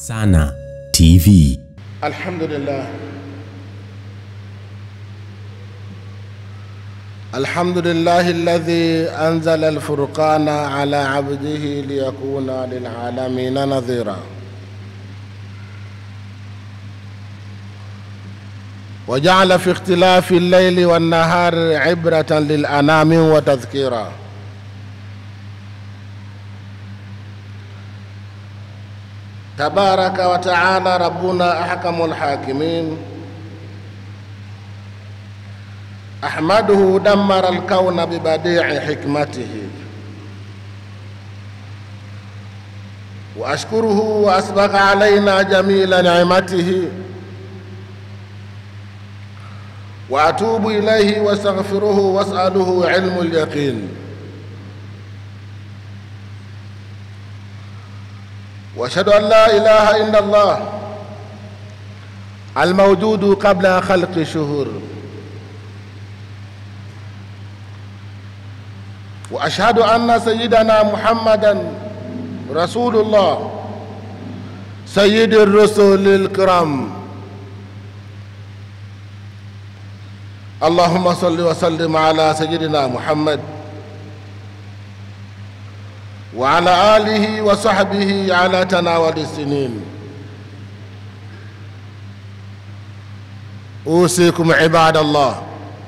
Sana TV. الحمد لله الحمد لله الذي أنزل الفرقان على عبده ليكون للعالمين نذيرا وجعل في اختلاف الليل والنهار عبرة للأنام وتذكيرا تبارك وتعالى ربنا أحكم الحاكمين أحمده دمر الكون ببديع حكمته وأشكره وأسبغ علينا جميل نعمته وأتوب إليه واستغفره وأسأله علم اليقين واشهد ان لا اله الا الله الموجود قبل خلق الشهور واشهد ان سيدنا محمدا رسول الله سيد الرسل الكرام اللهم صل وسلم على سيدنا محمد وعلى آله وصحبه على تناول السنين أوصيكم عباد الله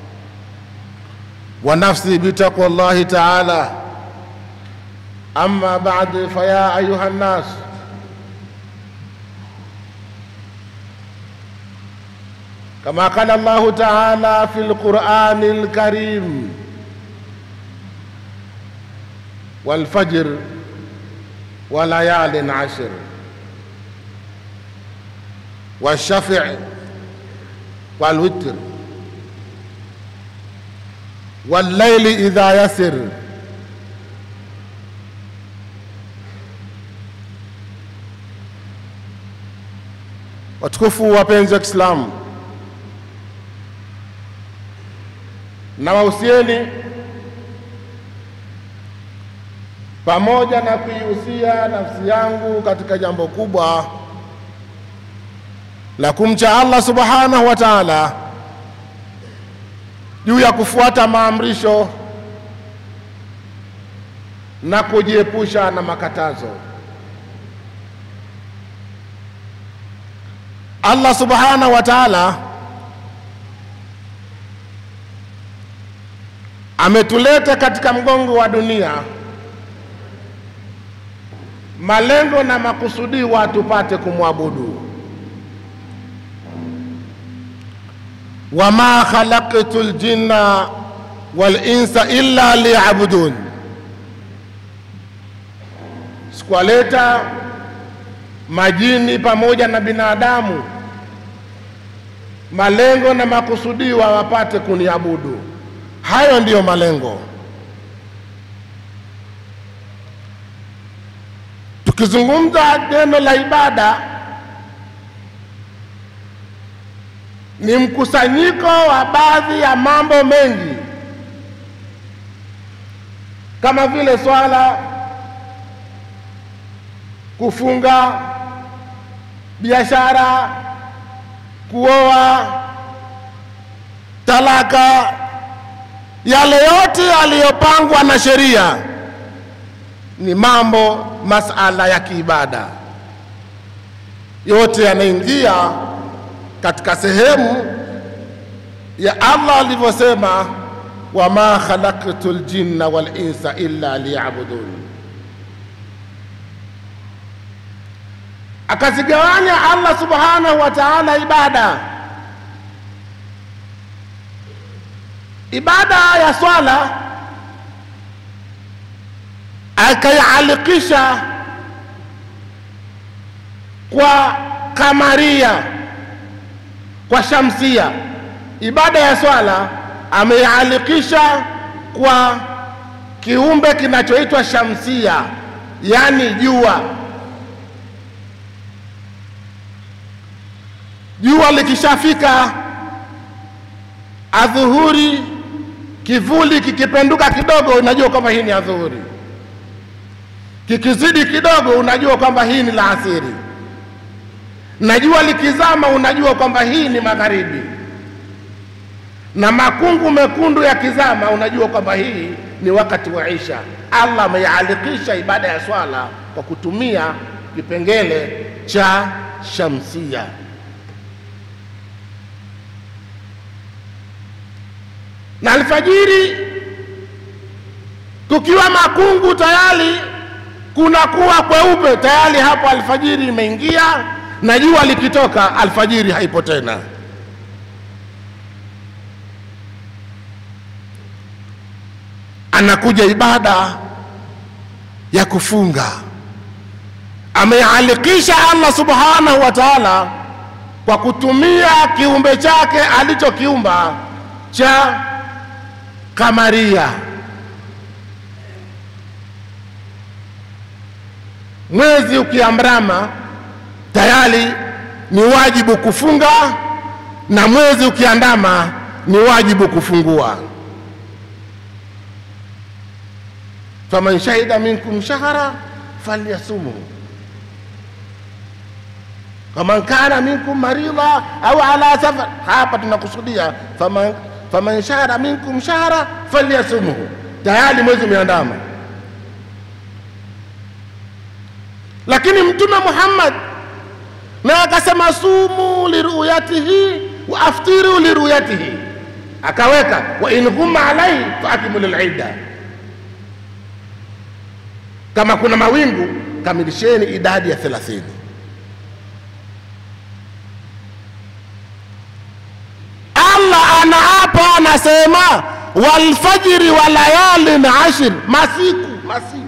ونفسي بتقوى الله تعالى أما بعد فيا أيها الناس كما قال الله تعالى في القرآن الكريم والفجر وليال عشر والشفع والوتر والليل إذا يسر watukufu wapenzi wa Kiislamu, na wahusieni pamoja na kuihusia nafsi yangu katika jambo kubwa la kumcha Allah subhanahu wa ta'ala juu ya kufuata maamrisho na kujiepusha na makatazo. Allah subhanahu wa ta'ala ametuleta katika mgongo wa dunia malengo na makusudiwa tupate kumwabudu. wama khalaqtu ljinna walinsa illa liyabudun, sikuwaleta majini pamoja na binadamu malengo na makusudiwa wapate kuniabudu. Hayo ndiyo malengo. Tukizungumza neno la ibada ni mkusanyiko wa baadhi ya mambo mengi kama vile swala, kufunga, biashara, kuoa, talaka, yale yote yaliyopangwa na sheria ni mambo masala ya kiibada, yote yanaingia katika sehemu ya Allah alivyosema, wama khalaqtu ljinna wal insa illa liyabudun. Akazigawanya Allah subhanahu wa ta'ala ibada. Ibada ya swala akaialikisha kwa kamaria, kwa shamsia. Ibada ya swala ameialikisha kwa kiumbe kinachoitwa shamsia, yaani jua. Jua likishafika adhuhuri, kivuli kikipenduka kidogo, unajua kwamba hii ni adhuhuri kikizidi kidogo unajua kwamba hii ni la asiri. na jua likizama unajua kwamba hii ni magharibi, na makungu mekundu yakizama unajua kwamba hii ni wakati wa isha. Allah ameialikisha ibada ya swala kwa kutumia kipengele cha shamsia. Na alfajiri kukiwa makungu tayari kunakuwa kweupe tayari, hapo alfajiri imeingia, na jua likitoka alfajiri haipo tena. Anakuja ibada ya kufunga, amealikisha Allah subhanahu wa ta'ala kwa kutumia kiumbe chake alichokiumba cha kamaria. Mwezi ukiamrama tayari ni wajibu kufunga, na mwezi ukiandama ni wajibu kufungua. faman shahida minkum shahra falyasumhu faman kana minkum marida au ala safar. Hapa tunakusudia faman, faman shahada minkum shahra falyasumhu, tayari mwezi umeandama. Lakini Mtume Muhammad naye akasema sumu liruyatihi wa aftiru liruyatihi, akaweka wa in ghumma alaihi faakmilu lidda kama kuna mawingu kamilisheni idadi ya thelathini. Allah anaapa anasema, walfajiri wa layalin ashir, masiku masiku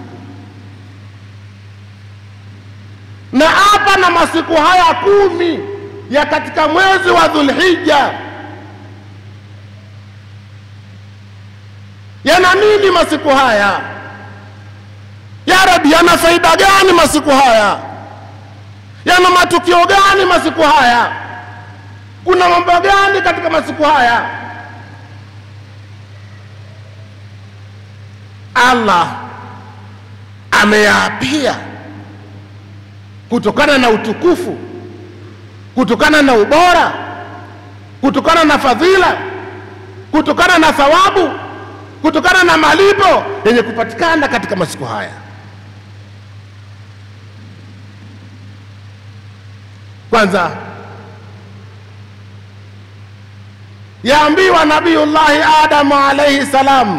na hapa na masiku haya kumi ya katika mwezi wa Dhulhijja yana nini masiku haya? Ya Rabbi, yana faida gani masiku haya? Yana matukio gani masiku haya? Kuna mambo gani katika masiku haya? Allah ameyaapia kutokana na utukufu, kutokana na ubora, kutokana na fadhila, kutokana na thawabu, kutokana na malipo yenye kupatikana katika masiku haya. Kwanza yaambiwa Nabiyullahi Adamu alaihi salam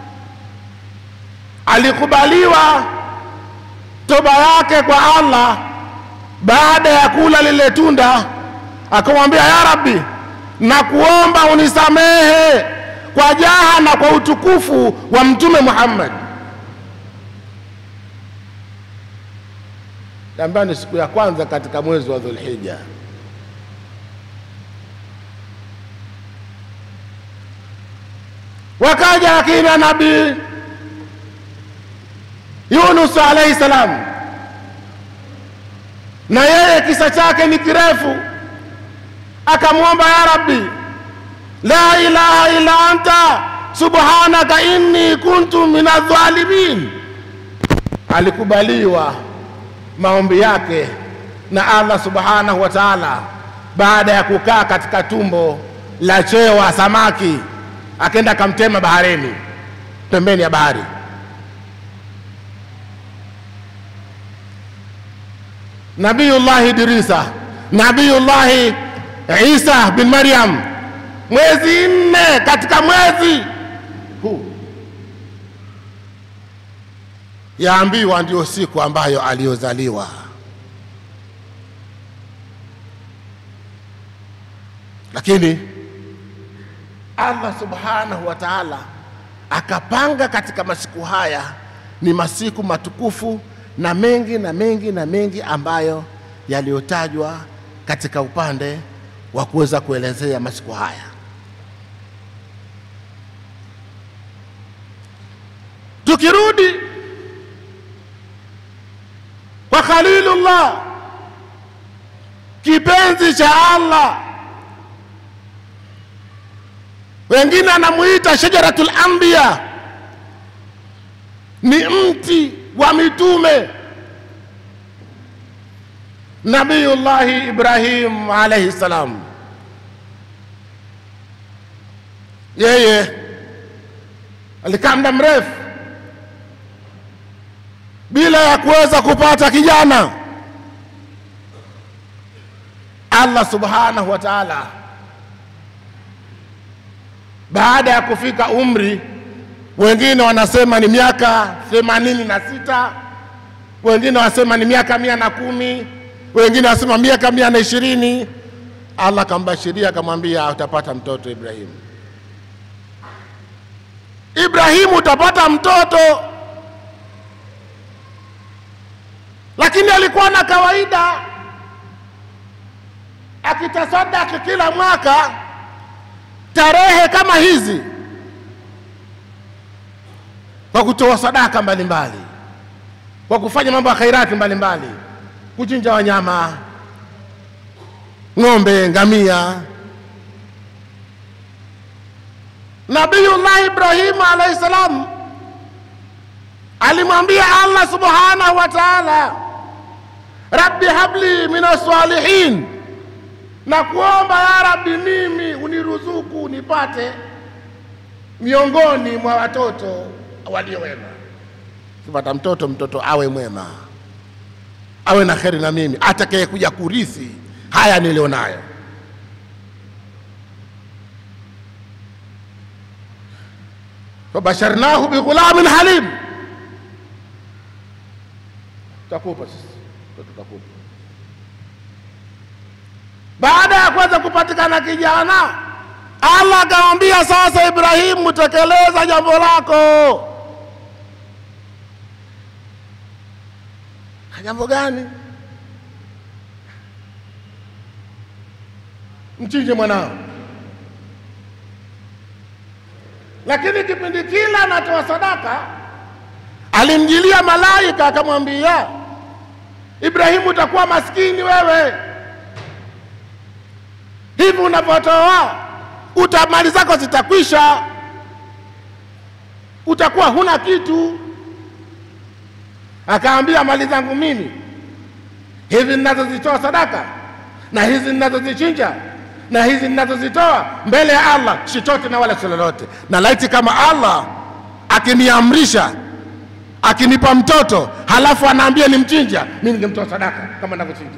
alikubaliwa toba yake kwa Allah baada ya kula lile tunda, akamwambia ya Rabbi, nakuomba unisamehe kwa jaha na kwa utukufu wa Mtume Muhammad. ambayo ni siku ya kwanza katika mwezi wa Dhulhijja. Wakaja akina Nabii Yunus alaihi salam, na yeye kisa chake ni kirefu, akamwomba ya Rabbi, la ilaha illa anta subhanaka inni kuntu minadh-dhalimin. Alikubaliwa maombi yake na Allah subhanahu wa ta'ala, baada ya kukaa katika tumbo la chewa samaki, akenda akamtema baharini, pembeni ya bahari. Nabiyullahi Idrisa, Nabiyullahi Isa bin Maryam, mwezi nne katika mwezi huu yaambiwa ndio siku ambayo aliyozaliwa. Lakini Allah subhanahu wa ta'ala akapanga katika masiku haya ni masiku matukufu na mengi na mengi na mengi ambayo yaliyotajwa katika upande wa kuweza kuelezea masiku haya. Tukirudi kwa Khalilullah, kipenzi cha Allah, wengine anamuita shajaratul anbiya, ni mti wa mitume. Nabiyullahi Ibrahim alaihi salam, yeye alikaa muda mrefu bila ya kuweza kupata kijana. Allah subhanahu wa ta'ala baada ya kufika umri, wengine wanasema ni miaka themanini na sita, wengine wanasema ni miaka mia na kumi, wengine wanasema miaka mia na ishirini. Allah akambashiria akamwambia, utapata mtoto Ibrahimu. Ibrahimu, utapata mtoto. Lakini alikuwa na kawaida akitasadaki kila mwaka tarehe kama hizi kwa kutoa sadaka mbalimbali, kwa kufanya mambo ya khairati mbalimbali, kuchinja wanyama, ng'ombe, ngamia. Nabiyullah Ibrahimu alaihi salam alimwambia Allah subhanahu wa ta'ala, rabbi habli min salihin na kuomba ya Rabbi, mimi uniruzuku nipate miongoni mwa watoto walio wema. Kipata mtoto, mtoto awe mwema, awe na kheri na mimi, atakaye kuja kurithi haya nilionayo. Fabasharnahu bighulamin halim, takupa sisi tutakupa baada ya kuweza kupatikana kijana, Allah akamwambia sasa, Ibrahimu, tekeleza jambo lako. Jambo gani? Mchinje mwanao. Lakini kipindi kile anatoa sadaka, alimjilia malaika akamwambia, Ibrahimu, utakuwa maskini wewe hivi unavyotoa uta mali zako zitakwisha, utakuwa huna kitu. Akaambia, mali zangu mimi hizi ninazozitoa sadaka na hizi ninazozichinja na hizi ninazozitoa mbele ya Allah chochote na wala si lolote, na laiti kama Allah akiniamrisha akinipa mtoto halafu anaambia nimchinja, mimi ningemtoa sadaka kama ninavyochinja.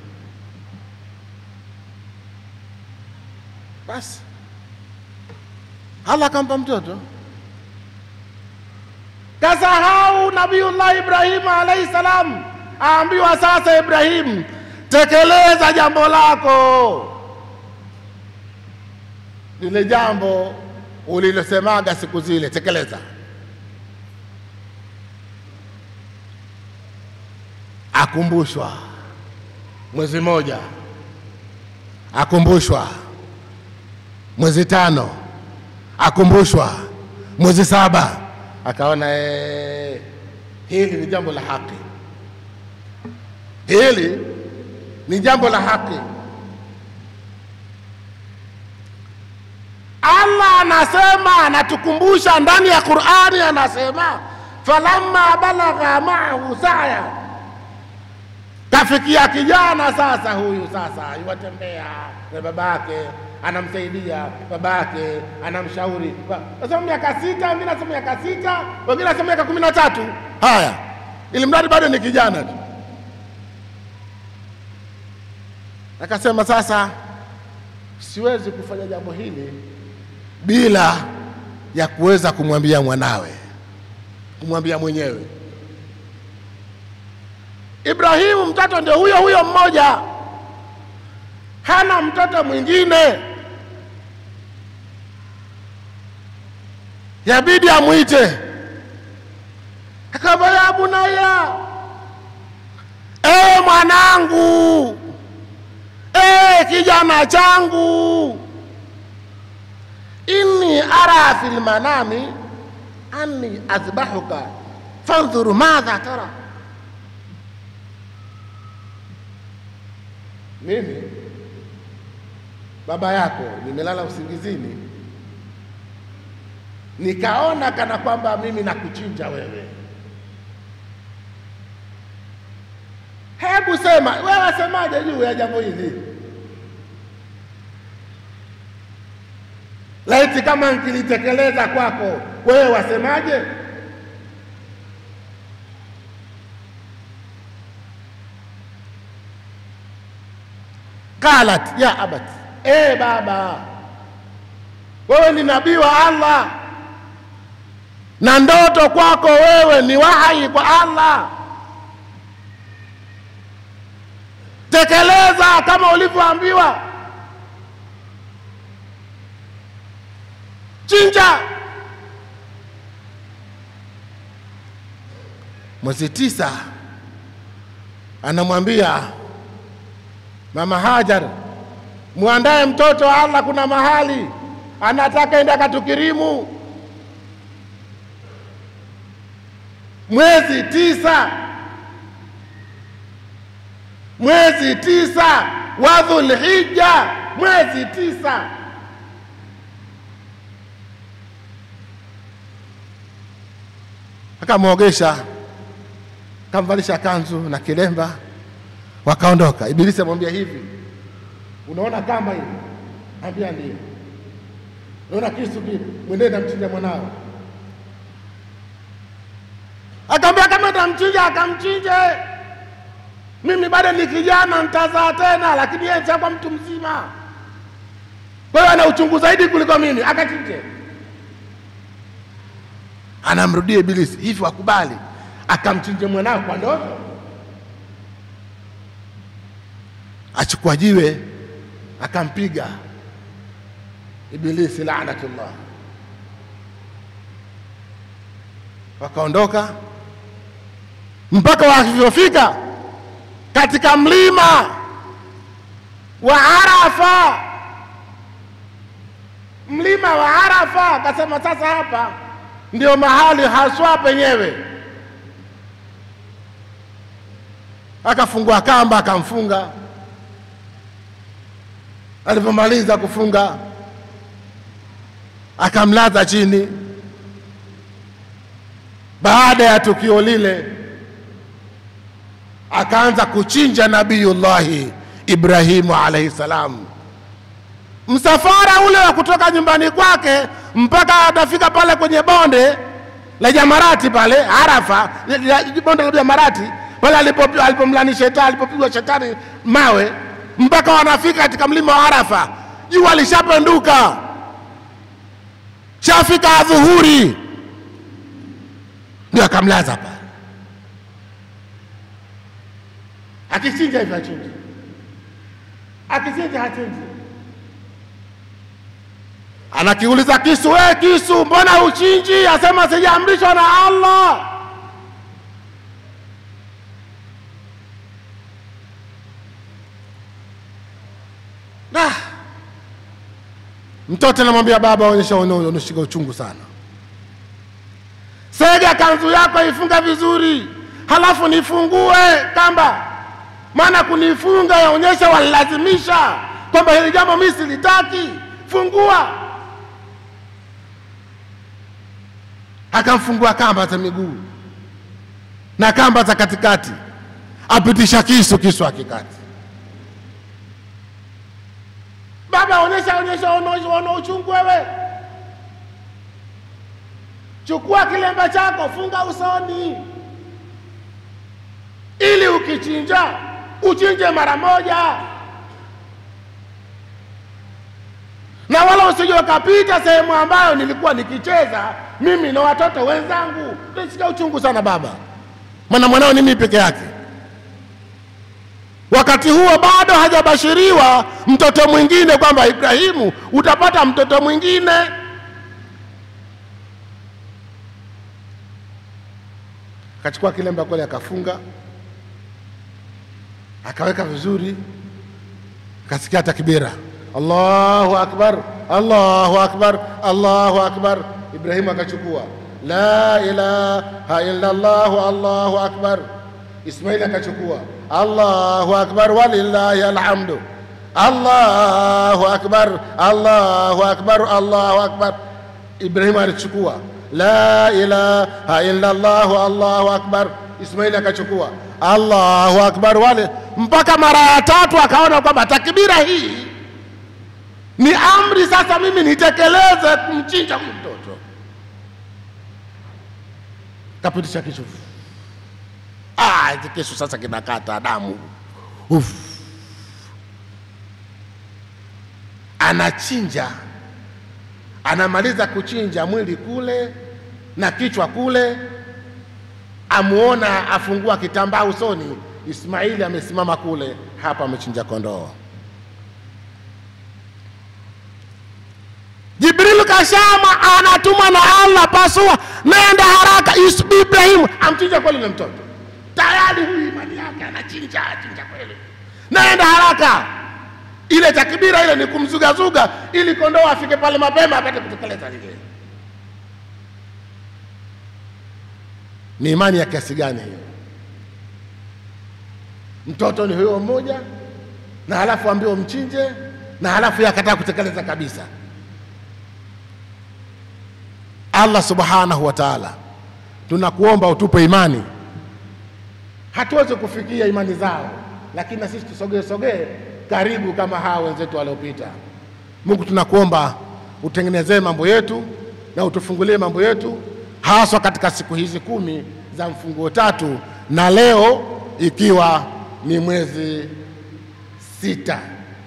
Basi Allah akampa mtoto. Kasahau Nabiullah Ibrahimu alaihi salam, aambiwa sasa, Ibrahimu, tekeleza jambo lako, lile jambo ulilosemaga siku zile, tekeleza. Akumbushwa mwezi moja, akumbushwa mwezi tano, akumbushwa mwezi saba, akaona ee, hili ni jambo la haki, hili ni jambo la haki. Allah anasema, anatukumbusha ndani ya Qur'ani, anasema falamma balagha maahu saya, kafikia kijana sasa, huyu sasa iwatembea na babake anamsaidia babake, anamshauri. Nasema miaka sita, wengine nasema miaka sita, wengine nasema miaka kumi na tatu. Haya, ili mradi bado ni kijana tu. Akasema sasa, siwezi kufanya jambo hili bila ya kuweza kumwambia mwanawe, kumwambia mwenyewe. Ibrahimu mtoto ndio huyo huyo mmoja, hana mtoto mwingine, yabidi amwite. Akamba, ya bunaya, ee mwanangu, ee kijana changu, inni ara fil manami anni azbahuka fandhuru madha tara, mimi baba yako nimelala usingizini, nikaona kana kwamba mimi nakuchinja wewe. Hebu hebu sema wewe wasemaje juu ya jambo hili laiti kama nkilitekeleza kwako wewe wasemaje qalat ya abat e baba wewe ni nabii wa allah na ndoto kwako wewe ni wahai kwa allah tekeleza kama ulivyoambiwa chinja mwezi tisa anamwambia mama hajar mwandaye mtoto wa allah kuna mahali anataka enda katukirimu mwezi tisa mwezi tisa wa dhulhija mwezi tisa akamwogesha akamvalisha kanzu na kilemba wakaondoka ibilisi amwambia hivi unaona kamba hii ambia ndio unaona kisu kile mwendee namchinja mwanao akaambia kama tamchinja akamchinje mimi bado ni kijana nitazaa tena lakini yeye chakuwa mtu mzima kwa hiyo ana uchungu zaidi kuliko mimi akachinje anamrudia ibilisi hivi wakubali akamchinje mwanao kwa ndoto achukua jiwe akampiga ibilisi laanatullah wakaondoka mpaka walivyofika katika mlima wa arafa mlima wa arafa akasema sasa hapa ndio mahali haswa penyewe akafungua kamba akamfunga alivyomaliza kufunga akamlaza chini baada ya tukio lile akaanza kuchinja nabiyullahi ibrahimu alaihi salam msafara ule wa kutoka nyumbani kwake mpaka atafika pale kwenye bonde la jamarati pale arafa la- la- bonde la jamarati pale alipo- alipomlani shetani alipopigwa shetani mawe mpaka wanafika katika mlima wa arafa jua lishapenduka shafika adhuhuri ndio akamlaza pale akichinja hivyo achinji akichinja hachinji anakiuliza kisu we kisu mbona uchinji asema sijaamrishwa na allah nah. mtoto anamwambia baba onyesha unashika uchungu sana sega kanzu yako ifunga vizuri halafu nifungue kamba maana kunifunga yaonyesha walilazimisha kwamba hili jambo mi silitaki fungua akamfungua kamba za miguu na kamba za katikati apitisha kisu kisu akikati baba onyesha onyesha ono- ono uchungu wewe chukua kilemba chako funga usoni ili ukichinja uchinje mara moja na wala usije ukapita sehemu ambayo nilikuwa nikicheza mimi na watoto wenzangu nisikia uchungu sana baba maana mwanao ni mimi peke yake wakati huo bado hajabashiriwa mtoto mwingine kwamba ibrahimu utapata mtoto mwingine akachukua kilemba kwale akafunga akaweka vizuri akasikia takbira allahu akbar allahu akbar allahu akbar ibrahimu akachukua la ilaha illa llahu allahu akbar ismaili akachukua allahu akbar walillahi alhamdu allahu akbar allahu akbar allahu akbar ibrahimu alichukua la ilaha illa llahu allahu akbar Ismaili akachukua. Allahu akbar, wale mpaka mara ya tatu akaona kwamba takbira hii ni amri, sasa mimi nitekeleze kumchinja huyu mtoto. Kapitisha kisu, ah, hiki kisu sasa kinakata damu, Uf. Anachinja, anamaliza kuchinja mwili kule na kichwa kule, amuona afungua kitambaa usoni, Ismaili amesimama kule, hapa amechinja kondoo. Jibril kashama anatumwa na Allah, pasua, nenda haraka, Is- Ibrahimu amchinja kweli na mtoto tayari, huyu imani yake anachinja, achinja kweli, nenda haraka. Ile takbira ile ni kumzugazuga ili kondoo afike pale mapema apate kutekeleza lile. Ni imani ya kiasi gani hiyo? Mtoto ni huyo mmoja, na halafu ambiwa mchinje, na halafu yeye akataa kutekeleza kabisa. Allah subhanahu wa taala, tunakuomba utupe imani. Hatuwezi kufikia imani zao, lakini na sisi tusogee sogee karibu kama hawa wenzetu waliopita. Mungu, tunakuomba utengenezee mambo yetu na utufungulie mambo yetu, haswa katika siku hizi kumi za mfunguo tatu, na leo ikiwa ni mwezi sita.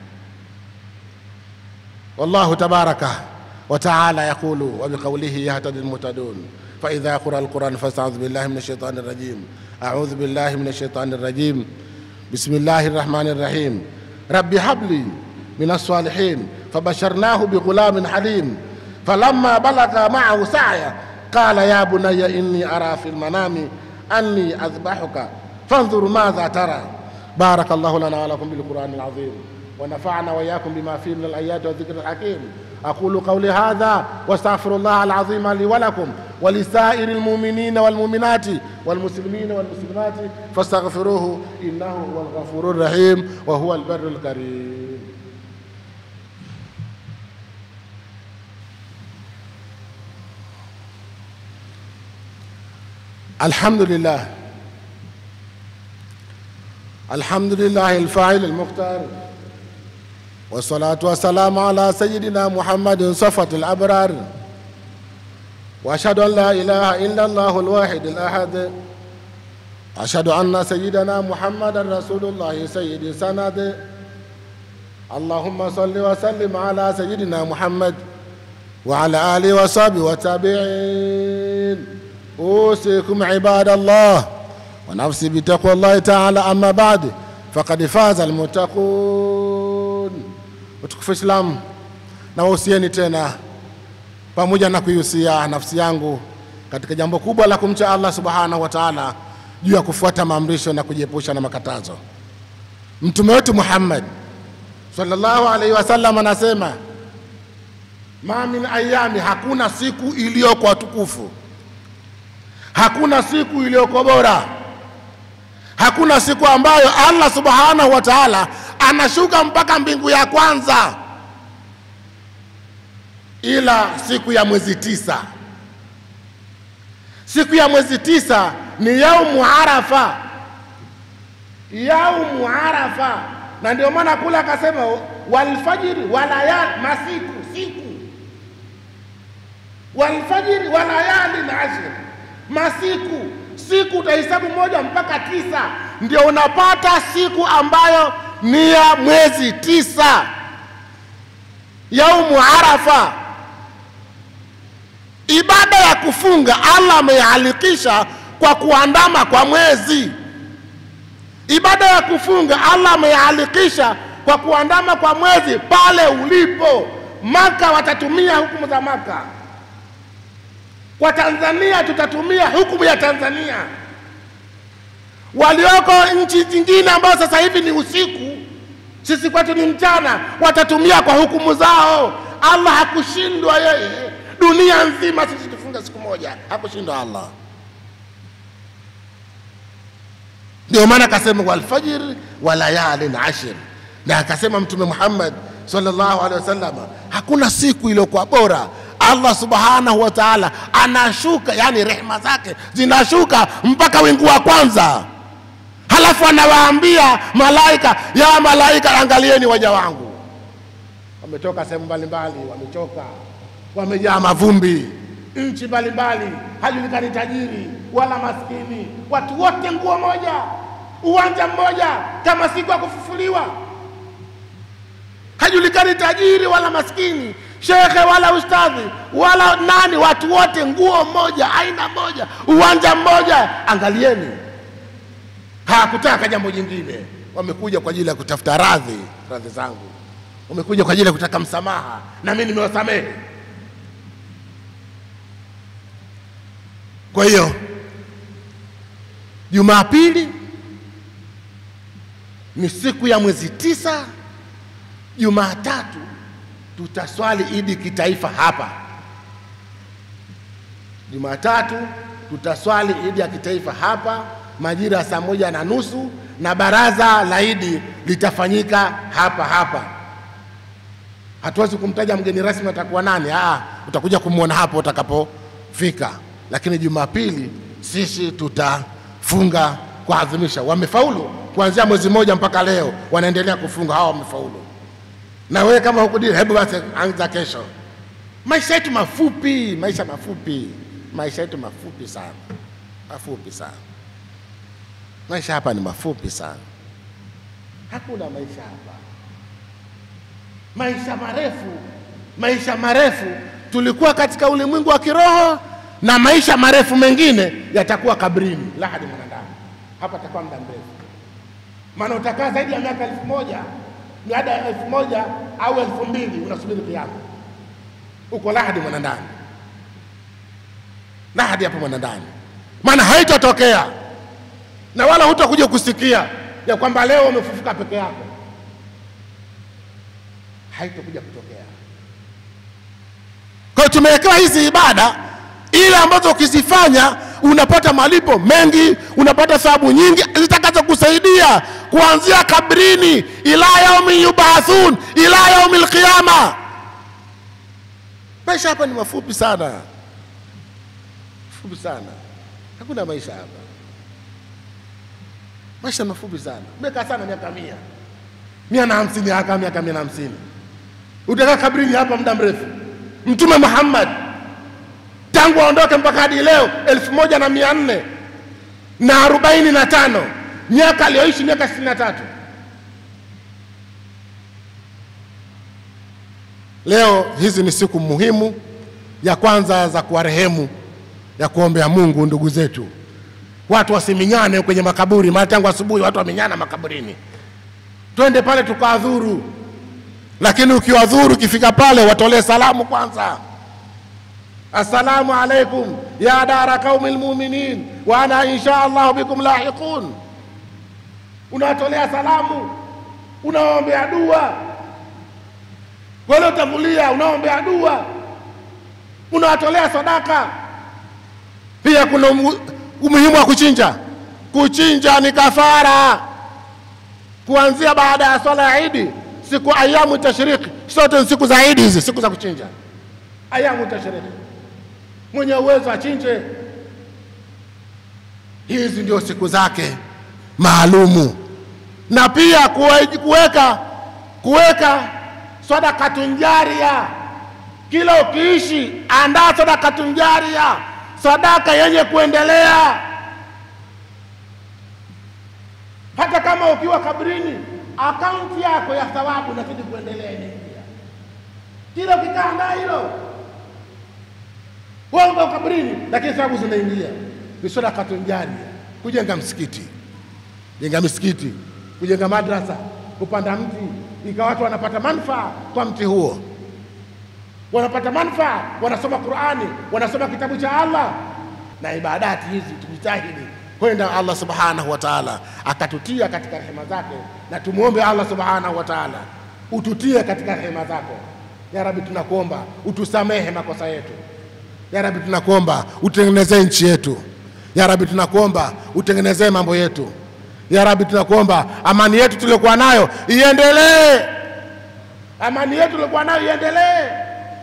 والله تبارك وتعالى يقول وبقوله يهتدي المهتدون فإذا قرأ القرآن فاستعوذ بالله من الشيطان الرجيم أعوذ بالله من الشيطان الرجيم بسم الله الرحمن الرحيم رب هب لي من الصالحين فبشرناه بغلام حليم فلما بلغ معه سعيا قال يا بني إني أرى في المنام أني أذبحك فانظر ماذا ترى بارك الله لنا ولكم بالقرآن العظيم ونفعنا وإياكم بما فيه من الآيات والذكر الحكيم أقول قولي هذا واستغفر الله العظيم لي ولكم ولسائر المؤمنين والمؤمنات والمسلمين والمسلمات فاستغفروه إنه هو الغفور الرحيم وهو البر الكريم الحمد لله الحمد لله الفاعل المختار والصلاة والسلام على سيدنا محمد صفة الأبرار وأشهد أن لا إله إلا الله الواحد الأحد أشهد أن سيدنا محمد رسول الله سيد سند اللهم صل وسلم على سيدنا محمد وعلى آله وصحبه والتابعين أوصيكم عباد الله ونفسي بتقوى الله تعالى أما بعد فقد فاز المتقون utukufu Islam na wahusieni tena pamoja na kuihusia nafsi yangu katika jambo kubwa la kumcha Allah subhanahu wa taala juu ya kufuata maamrisho na kujiepusha na makatazo. Mtume wetu Muhammad sallallahu alaihi wasallam anasema ma min ayami, hakuna siku iliyoko tukufu, hakuna siku iliyoko bora, hakuna siku ambayo Allah subhanahu wa taala anashuka mpaka mbingu ya kwanza ila siku ya mwezi tisa. Siku ya mwezi tisa ni yaumu Arafa, yaumu Arafa, na ndio maana kule akasema walfajiri walayali, masiku siku, walfajiri walayali na ashri, masiku siku utahesabu moja mpaka tisa, ndio unapata siku ambayo ni ya mwezi tisa, yaumu Arafa. Ibada ya kufunga Allah ameihalikisha kwa kuandama kwa mwezi. Ibada ya kufunga Allah ameihalikisha kwa kuandama kwa mwezi pale ulipo. Maka watatumia hukumu za Maka, kwa Tanzania tutatumia hukumu ya Tanzania walioko nchi zingine ambao sasa hivi ni usiku, sisi kwetu ni mchana, watatumia kwa hukumu zao. Allah hakushindwa yeye, dunia nzima sisi tufunga siku moja, hakushindwa Allah. Ndio maana akasema walfajir wa layalin ashir, na akasema Mtume Muhammad sallallahu alaihi wasallam, hakuna siku iliyokuwa bora Allah subhanahu wa taala anashuka, yani rehema zake zinashuka mpaka wingu wa kwanza, halafu anawaambia malaika, ya malaika, angalieni waja wangu wametoka sehemu mbalimbali, wamechoka, wamejaa mavumbi, nchi mbalimbali, hajulikani tajiri wala maskini, watu wote nguo moja, uwanja mmoja, kama siku ya kufufuliwa. Hajulikani tajiri wala maskini, shekhe wala ustadhi wala nani, watu wote nguo moja, aina moja, uwanja mmoja. Angalieni, hawakutaka jambo jingine, wamekuja kwa ajili ya kutafuta radhi, radhi zangu wamekuja kwa ajili ya kutaka msamaha, na mimi nimewasamehe. Kwa hiyo Jumapili ni siku ya mwezi tisa. Jumatatu tutaswali idi kitaifa hapa. Jumatatu tutaswali idi ya kitaifa hapa majira ya saa moja na nusu na baraza la idi litafanyika hapa hapa. Hatuwezi kumtaja mgeni rasmi atakuwa nani. Aa, utakuja kumwona hapo utakapofika, lakini Jumapili sisi tutafunga kuadhimisha. Wamefaulu kuanzia mwezi mmoja mpaka leo, wanaendelea kufunga hawa, wamefaulu. Na wewe kama hukudiri, hebu basi anza kesho. Maisha yetu mafupi, maisha mafupi, maisha yetu mafupi sana, mafupi sana. Maisha hapa ni mafupi sana, hakuna maisha hapa maisha marefu, maisha marefu. Tulikuwa katika ulimwengu wa kiroho na maisha marefu mengine yatakuwa kabrini, lahadi mwanadamu. Hapa atakuwa muda mrefu, maana utakaa zaidi ya miaka elfu moja miada ya elfu moja au elfu mbili unasubiri kiama, uko lahadi mwanadamu, lahadi hapo mwanadamu, maana haitatokea na wala hutakuja kusikia ya kwamba leo umefufuka peke yako haitokuja kutokea. Kwa hiyo tumewekewa hizi ibada ile ambazo ukizifanya unapata malipo mengi, unapata thawabu nyingi zitakazo kusaidia kuanzia kabrini ila yaumi yubathun ila yaumi lqiyama. Maisha hapa ni mafupi sana, mafupi sana, hakuna maisha hapa, maisha mafupi sana. Umekaa sana miaka mia mia na hamsini haka miaka mia na hamsini utakaa kabrini hapa muda mrefu. Mtume Muhammad tangu aondoke mpaka hadi leo elfu moja na mia nne na arobaini na tano miaka aliyoishi miaka sitini na tatu Leo hizi ni siku muhimu ya kwanza za kuwarehemu, ya kuombea Mungu ndugu zetu, watu wasiminyane kwenye makaburi, maana tangu asubuhi watu wamenyana makaburini. Twende pale tukawadhuru lakini ukiwadhuru ukifika pale watolee salamu kwanza, assalamu alaikum ya dara qaumi lmuminin wa ana insha allahu bikum lahiqun. Unawatolea salamu, unawaombea dua wale utangulia, unaombea dua, unawatolea sadaka. Pia kuna umuhimu wa kuchinja. Kuchinja ni kafara, kuanzia baada ya swala ya Idi siku ayamu tashriki, sote ni siku za Idi hizi, siku za kuchinja, ayamu tashriki. Mwenye uwezo achinje, hizi ndio siku zake maalumu, na pia kuweka kuweka sadakatun jaria. Kila ukiishi, andaa sadakatun jaria, sadaka yenye kuendelea, hata kama ukiwa kabrini akaunti yako ya thawabu inazidi kuendelea inaingia kila ukikaa ndaa hilo wewe kabrini, lakini thawabu zinaingia. Ni sadakatun jaria, kujenga msikiti, jenga misikiti, kujenga madrasa, kupanda mti, ikawa watu wanapata manufaa kwa mti huo, wanapata manufaa, wanasoma Qurani, wanasoma kitabu cha Allah. Na ibadati hizi tujitahidi kwenda Allah subhanahu wa taala akatutia katika rehema zake, na tumwombe Allah subhanahu wa taala ututie katika rehema zako. Ya Rabbi, tunakuomba utusamehe makosa yetu. Ya Rabbi, tunakuomba utengenezee nchi yetu. Ya Rabbi, tunakuomba utengenezee mambo yetu. Ya Rabbi, tunakuomba amani yetu tuliyokuwa nayo iendelee, amani yetu tuliyokuwa nayo iendelee.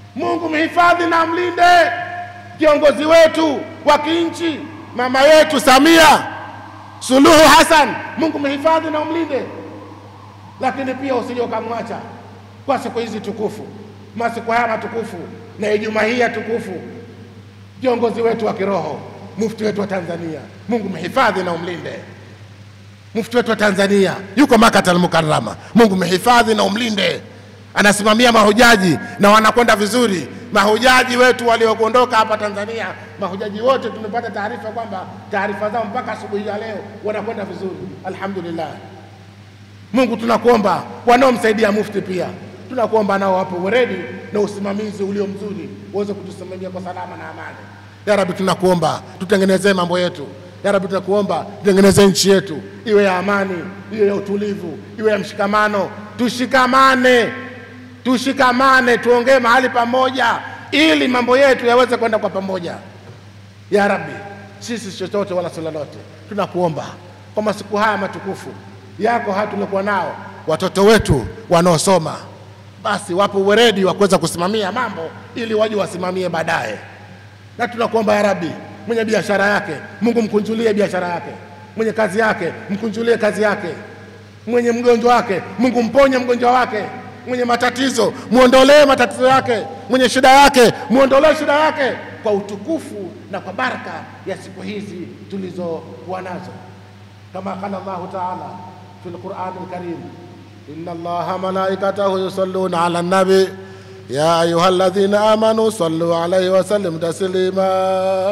Mungu mhifadhi na mlinde kiongozi wetu wa kinchi, mama yetu Samia Suluhu Hassan. Mungu mhifadhi na umlinde, lakini pia usije ukamwacha kwa siku hizi tukufu, masiku haya matukufu na Ijumaa hii ya tukufu, kiongozi wetu wa kiroho, mufti wetu wa Tanzania. Mungu mhifadhi na umlinde mufti wetu wa Tanzania yuko Makata al-Mukarrama. Mungu mhifadhi na umlinde, anasimamia mahujaji na wanakwenda vizuri. Mahujaji wetu walioondoka hapa Tanzania, mahujaji wote tumepata taarifa kwamba taarifa zao mpaka asubuhi ya leo wanakwenda vizuri, alhamdulillah. Mungu tunakuomba, wanaomsaidia mufti pia tunakuomba nao wapo weredi na usimamizi ulio mzuri, uweze kutusimamia kwa salama na amani. Ya Rabbi, tunakuomba tutengenezee mambo yetu. Ya Rabbi, tunakuomba tutengenezee nchi yetu iwe ya amani, iwe ya utulivu, iwe ya mshikamano. Tushikamane, tushikamane, tuongee mahali pamoja, ili mambo yetu yaweze kwenda kwa pamoja. Ya Rabbi, sisi si chochote wala si lolote, tunakuomba kwa masiku haya matukufu yako haya tuliokuwa nao, watoto wetu wanaosoma, basi wapo weredi wa kuweza kusimamia mambo ili waje wasimamie baadaye na tunakuomba ya Rabbi, mwenye biashara yake Mungu mkunjulie biashara yake, mwenye kazi yake mkunjulie kazi yake, mwenye mgonjwa wake Mungu mponye mgonjwa wake, mwenye matatizo muondolee matatizo yake, mwenye shida yake muondolee shida yake, kwa utukufu na kwa baraka ya siku hizi tulizokuwa nazo, kama qala Allahu taala fi lqurani lkarim, inna allaha malaikatahu yusalluna ala nabi يا أيها الذين آمنوا صلوا عليه وسلم تسليما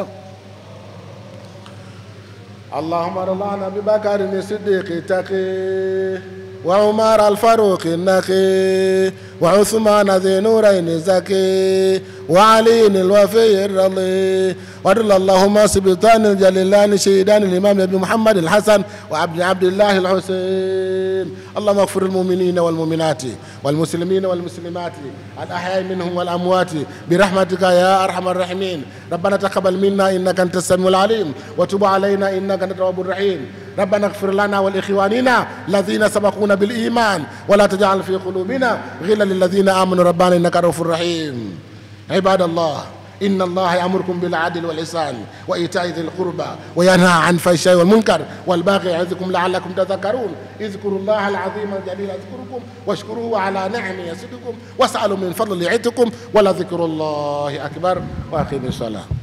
اللهم ارض عن ابي بكر الصديق تقي وعمر الفاروق النقي وعثمان ذي نورين الزكي وعلي الوفي الرضي وارض اللهم سبطان الجليلان شهيدان الامام ابي محمد الحسن وعبد عبد الله الحسين اللهم اغفر المؤمنين والمؤمنات والمسلمين والمسلمات الاحياء منهم والاموات برحمتك يا ارحم الراحمين ربنا تقبل منا انك انت السميع العليم وتب علينا انك انت التواب الرحيم ربنا اغفر لنا ولاخواننا الذين سبقونا بالايمان ولا تجعل في قلوبنا غلا للذين امنوا ربنا انك رؤوف رحيم عباد الله إن الله يأمركم بالعدل والإحسان وإيتاء ذي القربى وينهى عن الفحشاء والمنكر والباغي يعظكم لعلكم تذكرون اذكروا الله العظيم الجليل يذكركم واشكروه على نعمه يزدكم واسألوا من فضل يعدكم ولذكر الله أكبر وأقيموا الصلاة